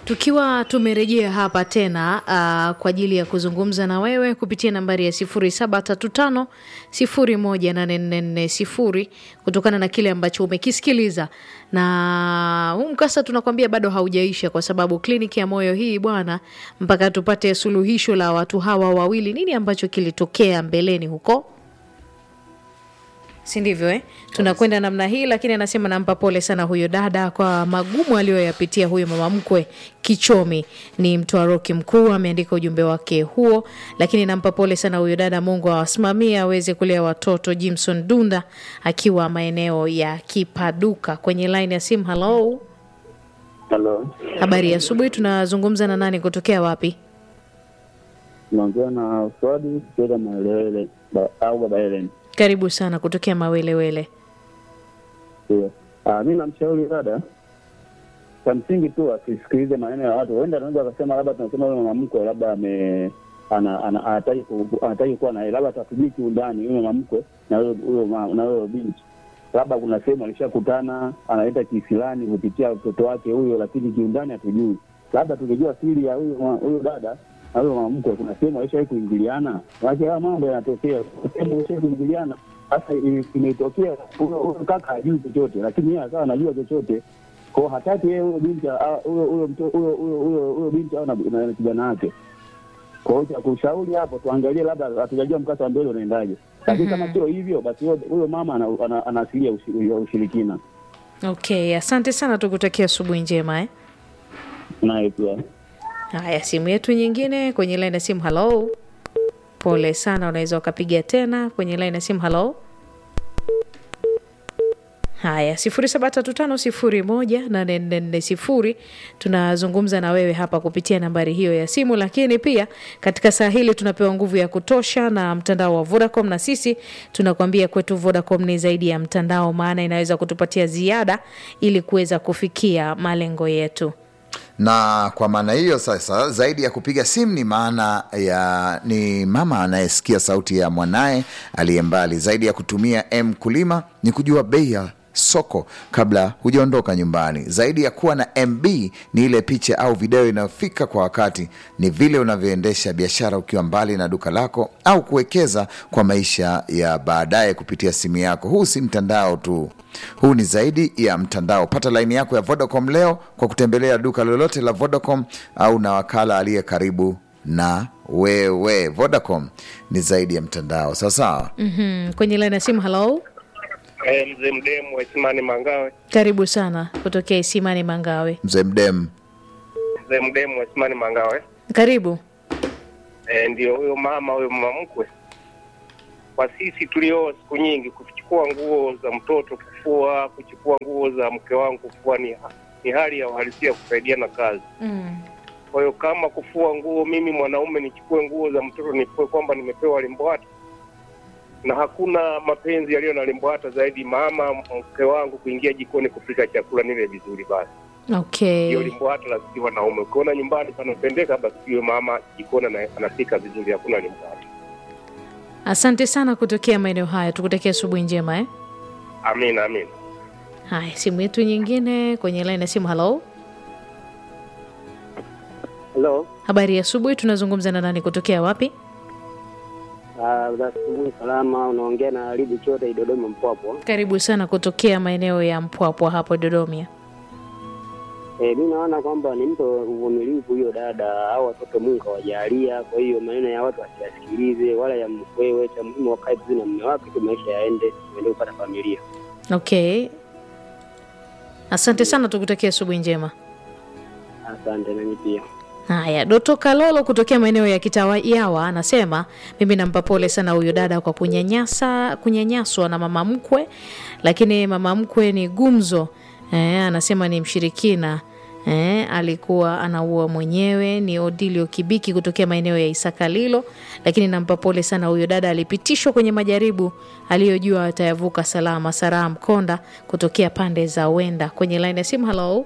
tukiwa tumerejea hapa tena uh, kwa ajili ya kuzungumza na wewe kupitia nambari ya 0735 018440 kutokana na kile ambacho umekisikiliza na huu mkasa tunakwambia bado haujaisha kwa sababu kliniki ya moyo hii bwana mpaka tupate suluhisho la watu hawa wawili nini ambacho kilitokea mbeleni huko si ndivyo eh? tunakwenda namna hii lakini anasema nampa pole sana huyo dada kwa magumu aliyoyapitia huyo mama mkwe kichomi ni mtwaroki mkuu ameandika ujumbe wake huo lakini nampa pole sana huyo dada mungu awasimamie aweze kulea watoto jimson dunda akiwa maeneo ya kipaduka kwenye line ya simu halo Halo, habari ya asubuhi tunazungumza na nani kutokea wapi naongea na Swadi kutoka Maelewele ba- au Baba Helen. karibu sana kutokea mawelewele Ndio. Ah, mi namshauri dada, cha msingi tu asisikilize maneno ya watu. Huenda anaweza akasema labda tunasema huyo mama mkwe labda ame ana- ana- anataki ku- anataki kuwa naye, labda atatujui kiundani huyo mama mkwe na huyo huyo ma- na huyo binti, labda kuna sehemu alishakutana, analeta kisilani kupitia mtoto wake huyo, lakini kiundani hatujui. Labda tungejua siri ya huyo ma- huyo dada na huyo mama mkwe, kuna sehemu alishawahi kuingiliana, maana haya mambo yanatokea, kuna sehemu alishawahi kuingiliana sasa ime- imetokea huyo huyo kaka hajui chochote, lakini yeye akawa anajua chochote kwao, hataki yeye huyo binti a- huyo huyo mto- huyo huyo huyo huyo binti au na na- na kijana wake. Kwa hiyo cha kushauri hapo, tuangalie, labda hatujajua mkasa wa mbele unaendaje, lakini kama sio hivyo, basi huyo- huyo mama ana- ana- ana asili ya ushi- ya ushirikina okay asante sana tukutakia asubuhi njema eh? naye pia. haya simu yetu nyingine kwenye line ya simu halo pole sana unaweza ukapiga tena kwenye line ya simu halo haya 0735018440 tunazungumza na wewe hapa kupitia nambari hiyo ya simu lakini pia katika saa hili tunapewa nguvu ya kutosha na mtandao wa vodacom na sisi tunakwambia kwetu vodacom ni zaidi ya mtandao maana inaweza kutupatia ziada ili kuweza kufikia malengo yetu na kwa maana hiyo sasa zaidi ya kupiga simu ni maana ya ni mama anayesikia sauti ya mwanaye aliye mbali zaidi ya kutumia m kulima ni kujua bei ya soko kabla hujaondoka nyumbani zaidi ya kuwa na mb ni ile picha au video inayofika kwa wakati ni vile unavyoendesha biashara ukiwa mbali na duka lako au kuwekeza kwa maisha ya baadaye kupitia simu yako huu si mtandao tu huu ni zaidi ya mtandao pata laini yako ya vodacom leo kwa kutembelea duka lolote la vodacom au na wakala aliye karibu na wewe vodacom ni zaidi ya mtandao sawasawa mm, kwenye line ya simu halo Eh, mzee mdemu wa Isimani Mangawe, karibu sana kutokea isimani mangawe mzee mdem mzee mdemu wa Isimani Mangawe. karibu Eh, ndio huyo mama huyo mama mkwe. Kwa sisi tulioa siku nyingi, kuchukua nguo za mtoto kufua, kuchukua nguo za mke wangu kufua ni, ni hali ya uhalisia kusaidiana kazi. mm. Kwa hiyo kama kufua nguo, mimi mwanaume nichukue nguo za mtoto nifue kwamba nimepewa limbwata, na hakuna mapenzi yaliyo na limbwata zaidi mama mke wangu kuingia jikoni kupika chakula nile vizuri basi okay hiyo limbwata la sisi wanaume. Ukiona nyumbani panapendeka, basi hiyo mama jikoni ana- anapika vizuri, hakuna limbwata. asante sana kutokea maeneo haya tukutakia asubuhi njema eh? Amina, amina. haya simu yetu nyingine kwenye line ya simu halo Halo, habari ya asubuhi tunazungumza na nani kutokea wapi asubuhi salama. Unaongea na Alibu Chote Dodoma Mpwapwa. karibu sana kutokea maeneo ya mpwapwa hapo dodomia E, mi naona kwamba ni mtu uvumilivu huyo dada au watoto Mungu kawajalia. Kwa hiyo maneno ya watu asiyasikilize, wala ya mkwewe. Cha muhimu wakae vizuri na mume wake tu, maisha yaende, tuende kupata familia. okay asante sana tukutakia asubuhi njema Asante nami pia. haya doto kalolo kutokea maeneo ya kitawayawa anasema mimi nampa pole sana huyo dada kwa kunyanyasa kunyanyaswa na mama mkwe lakini mama mkwe ni gumzo eh, anasema ni mshirikina Eh, alikuwa anaua mwenyewe ni odilio kibiki kutokea maeneo ya isakalilo lakini nampa pole sana huyo dada alipitishwa kwenye majaribu aliyojua atayavuka salama saraa mkonda kutokea pande za wenda kwenye laini ya simu halo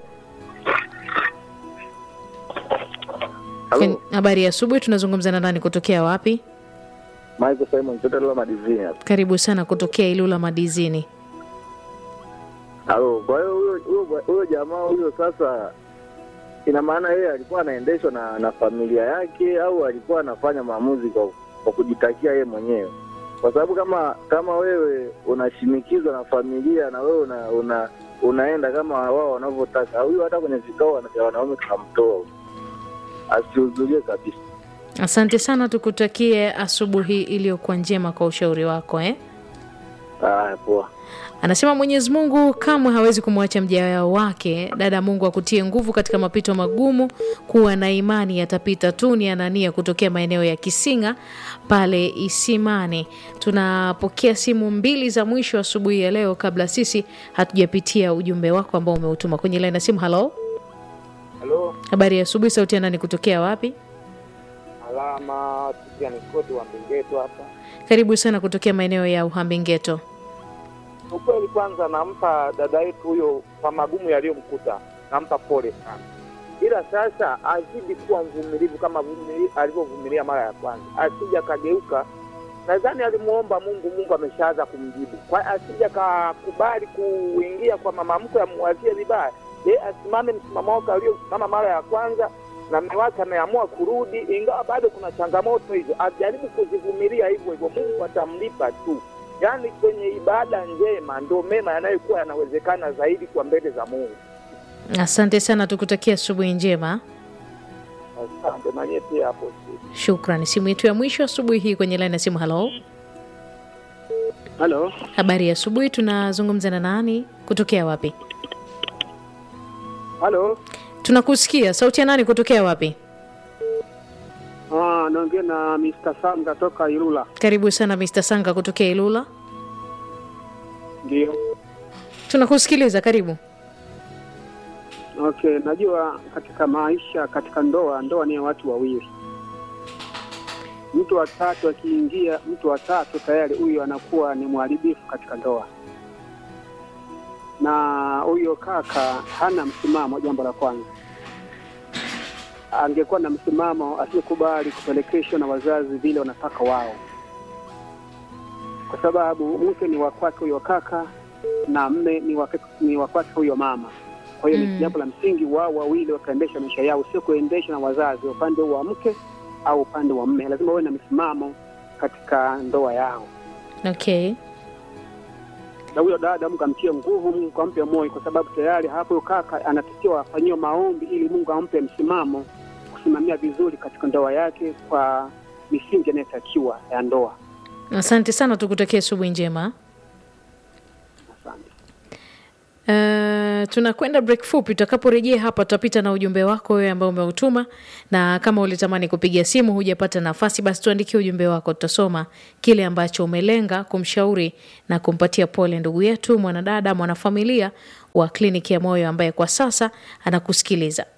Kwen- habari ya asubuhi tunazungumza na nani kutokea wapi Michael Simon Chote Lola Madizini hapa. karibu sana kutokea ilula madizini Halo, kwa hiyo huyo huyo huyo jamaa huyo sasa ina maana yeye alikuwa anaendeshwa na, na familia yake au alikuwa anafanya maamuzi kwa, kwa kujitakia yeye mwenyewe? Kwa sababu kama kama wewe unashinikizwa na familia na wewe una, una unaenda kama wao wanavyotaka, huyu hata kwenye vikao vya wanaume tunamtoa huyu. asihudhurie kabisa. Asante sana, tukutakie asubuhi iliyokuwa njema kwa ushauri wako eh? Haya, poa. Anasema Mwenyezi Mungu kamwe hawezi kumwacha mja wake. Dada, Mungu akutie nguvu katika mapito magumu, kuwa na imani yatapita tu. Ni Anania kutokea maeneo ya Kisinga pale Isimani. Tunapokea simu mbili za mwisho asubuhi ya leo, kabla sisi hatujapitia ujumbe wako ambao umeutuma kwenye laini ya simu. Halo, Halo, habari ya asubuhi. Sauti ya nani kutokea wapi? alama tukia ni kodi wa Mbingeto hapa. Karibu sana kutokea maeneo ya Uhambi-Geto. Ukweli kwanza, nampa dada yetu huyo kwa magumu yaliyomkuta, nampa pole sana, ila sasa azidi kuwa mvumilivu kama vumili- alivyovumilia mara ya kwanza, asija akageuka. Nadhani alimuomba Mungu, Mungu ameshaanza kumjibu, kwa asija kakubali kuingia kwa mama mkwe amwazie vibaya. Ye asimame msimamo wake aliosimama mara ya kwanza, na mume wake ameamua kurudi, ingawa bado kuna changamoto hizo, ajaribu kuzivumilia hivyo hivyo, Mungu atamlipa tu. Yaani kwenye ibada njema ndio mema yanayokuwa yanawezekana zaidi kwa mbele za Mungu. Asante sana, tukutakia asubuhi njema. Asante na nyie pia hapo studio. Shukrani. Simu yetu ya mwisho asubuhi hii kwenye laini ya simu. Halo, Halo, habari ya asubuhi. Tunazungumza na nani? Kutokea wapi? halo. Tunakusikia. Sauti ya nani? Kutokea wapi? Ah, naongea na Mr. Sanga toka Ilula. Karibu sana Mr. Sanga kutokea Ilula. Ndio. Tunakusikiliza, karibu. Okay, najua katika maisha, katika ndoa, ndoa ni ya watu wawili. Mtu wa tatu akiingia, mtu wa tatu tayari huyo anakuwa ni mharibifu katika ndoa, na huyo kaka hana msimamo. Jambo la kwanza, angekuwa na msimamo, asiyekubali kupelekeshwa na wazazi vile wanataka wao, kwa sababu mke ni wa kwake huyo kaka na mme ni wa ni wa kwake huyo mama. Kwa hiyo Mm. ni jambo la msingi wao wawili wakaendesha maisha yao, sio kuendeshwa na wazazi, upande wa mke au upande wa mme. Lazima wawe na msimamo katika ndoa yao, Okay. na huyo dada Mungu amtie nguvu, Mungu ampe moyo, kwa sababu tayari hapo huyo kaka anatakiwa afanyiwe maombi ili Mungu ampe msimamo kusimamia vizuri katika ndoa yake kwa misingi inayotakiwa ya ndoa. Asante sana, tukutakia asubuhi njema. Asante. Uh, tunakwenda break fupi. Tutakaporejea hapa, tutapita na ujumbe wako wewe ambao umeutuma, na kama ulitamani kupiga simu hujapata nafasi, basi tuandikie ujumbe wako, tutasoma kile ambacho umelenga kumshauri na kumpatia pole ndugu yetu mwanadada, mwanafamilia wa kliniki ya moyo ambaye kwa sasa anakusikiliza.